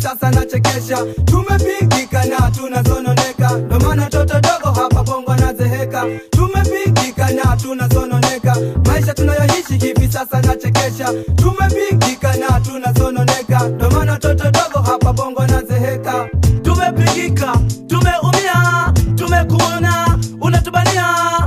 sasa nachekesha tumepigika na tunasononeka ndo maana toto dogo hapa bongo anazeheka tumepigika na tunasononeka maisha tunayoishi hivi sasa nachekesha tumepigika na tunasononeka ndo maana toto dogo hapa bongo anazeheka tumepigika tumeumia tumekuona unatubania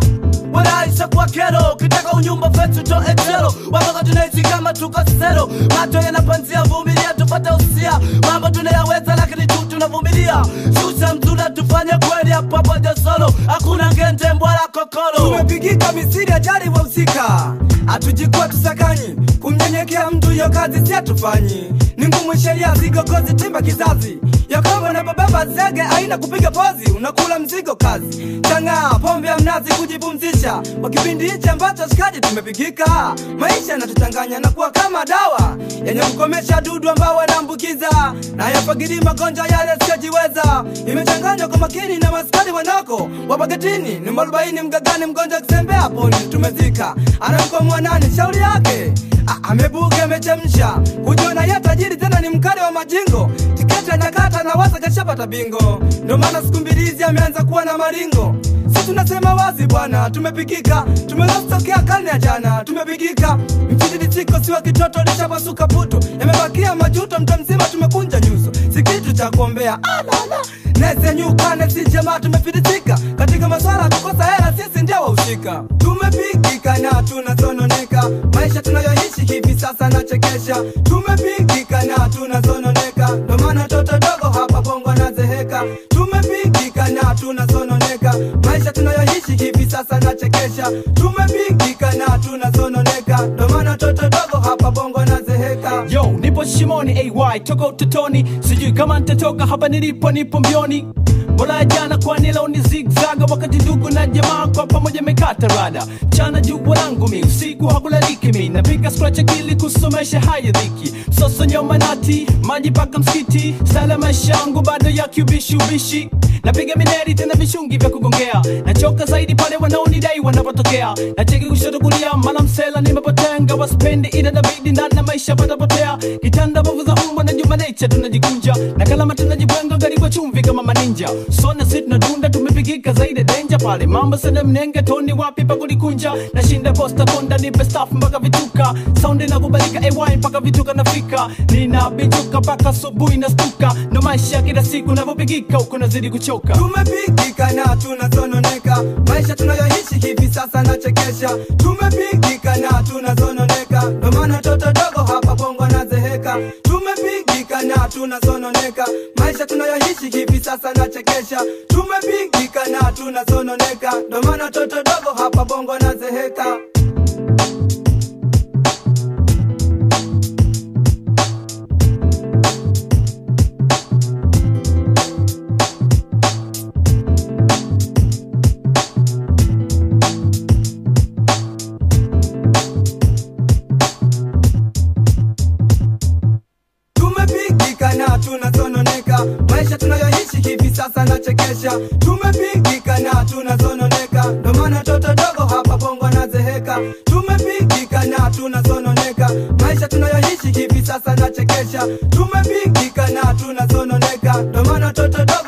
walaisha kwa kero kitaka unyumba fetu to etero watoka tunaishi kama tuko sero macho yanapanzia vumilia tupate usia mambo tunayaweza lakini tu tunavumilia shusha mzula tufanye kweli hapa pamoja solo hakuna ngende mbwala kokolo tumepigika misiri ajali wahusika hatujikuwa tusakanyi kumnyenyekea mtu hiyo kazi si hatufanyi ni ngumu sheria zigogozi timba kizazi yakongo na bababa zege aina kupiga pozi unakula mzigo kazi chang'aa pombe ya mnazi kujipumzisha kwa kipindi hichi ambacho shikaji tumepigika maisha yanatuchanganya na kuwa kama dawa yenye kukomesha dudu ambao wanaambukiza na yapagiri magonjwa yale siyojiweza imechanganywa kwa makini na maskari wanako wapagetini ni mwarobaini mgagani mgonjwa akisembea poni tumezika anamkwa mwanani shauri yake A- amebuga amechemsha kujiona ye tajiri tena ni mkali wa majingo tiketi anakata na wasa kashapata bingo ndo maana siku mbili hizi ameanza kuwa na maringo si tunasema wazi bwana tumepikika tumelostokea karne ya jana tumepikika mchididitiko siwa kitoto lishapasuka putu yamebakia majuto mta mzima tumekunja nyuso si kitu cha kuombea alala nesenyukane si jamaa tumefiditika katika maswala kukosa hela sisi ndio wahusika tumepikika na tunasononeka maisha tunayoishi hivi sasa nachekesha tumepikika na tunasononeka ndo maana toto dogo hapa bongo anazeheka tumepikika na tunasononeka maisha tunayoishi hivi sasa nachekesha tumepikika na tunasononeka ndo maana toto dogo hapa bongo anazeheka yo nipo shimoni ay toka utotoni sijui kama nitatoka hapa nilipo nipo mbioni bora ya jana kwani leo ni zigzaga wakati ndugu na jamaa kwa pamoja mekata rada chana jua langu mi usiku hakulaliki mi napiga scratch akili kusomesha haya dhiki msoso nyoma nati maji paka msikiti stala maisha yangu bado ya kiubishi ubishi napiga mineri tena vishungi vya kugongea nachoka zaidi pale wanaonidai wanapotokea nacheki kushoto kulia mala msela nimepotenga waspendi ila nabidi ndani na maisha patapotea kitanda bovu za umbwa na juma nature tunajikunja na kalama tunajibwenga garibu chumvi kama maninja sona si tunadunda tumepigika zaidi denja pale mambo sana mnenge toni wapi pa kulikunja nashinda posta konda nipe staff mpaka vituka saundi na kubalika ay mpaka vituka nafika ninabijuka mpaka asubuhi nastuka ndo maisha kila siku navyopigika huko nazidi kuchoka tumepigika na tunasononeka maisha tunayoishi hivi sasa nachekesha tumepigika na tunasononeka ndo maana toto dogo hapa bongo anazeheka tumepigika na tunasononeka maisha tunayoishi hivi sasa nachekesha tumepigika na tunasononeka ndo maana toto dogo hapa bongo anazeheka tumepigika na tunasononeka maisha tunayoishi hivi sasa nachekesha tumepigika na tunasononeka ndo maana toto dogo hapa bongo anazeheka tumepigika na tunasononeka maisha tunayoishi hivi sasa nachekesha tumepigika na tunasononeka ndo maana toto dogo